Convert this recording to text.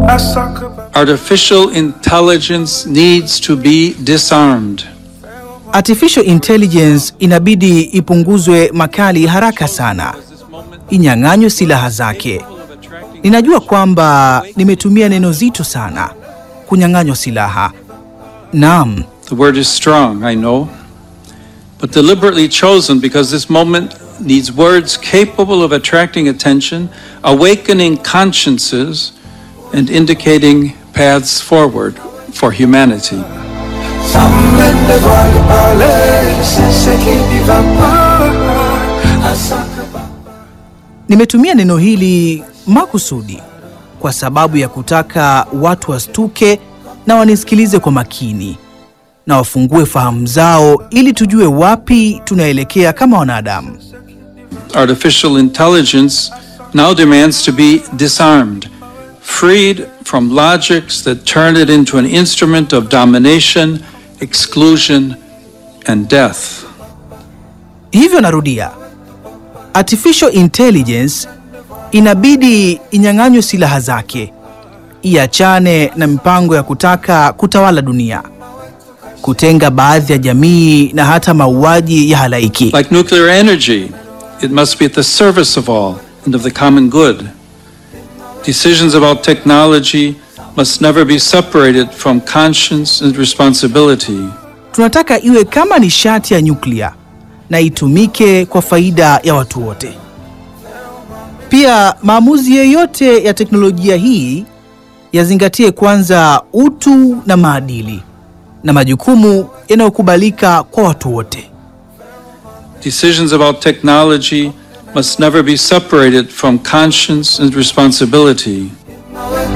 Artificial intelligence needs to be disarmed. Artificial intelligence inabidi ipunguzwe makali haraka sana, inyang'anywe silaha zake. Ninajua kwamba nimetumia neno zito sana, kunyang'anywa silaha. Naam, The word is strong, I know, but deliberately chosen because this moment needs words capable of attracting attention, awakening consciences, and indicating paths forward for humanity. सामने वाले वाले से की दीवार nimetumia neno hili makusudi kwa sababu ya kutaka watu wastuke na wanisikilize kwa makini na wafungue fahamu zao ili tujue wapi tunaelekea kama wanadamu. Artificial intelligence now demands to be disarmed, freed from logics that turn it into an instrument of domination, exclusion, and death. Hivyo narudia, artificial intelligence inabidi inyang'anywe silaha zake, iachane na mipango ya kutaka kutawala dunia, kutenga baadhi ya jamii na hata mauaji ya halaiki. Like nuclear energy, it must be at the service of all and of the common good. Decisions about technology must never be separated from conscience and responsibility. Tunataka iwe kama nishati ya nyuklia na itumike kwa faida ya watu wote. Pia maamuzi yoyote ya teknolojia hii yazingatie kwanza utu na maadili na majukumu yanayokubalika kwa watu wote. Decisions about technology must never be separated from conscience and responsibility.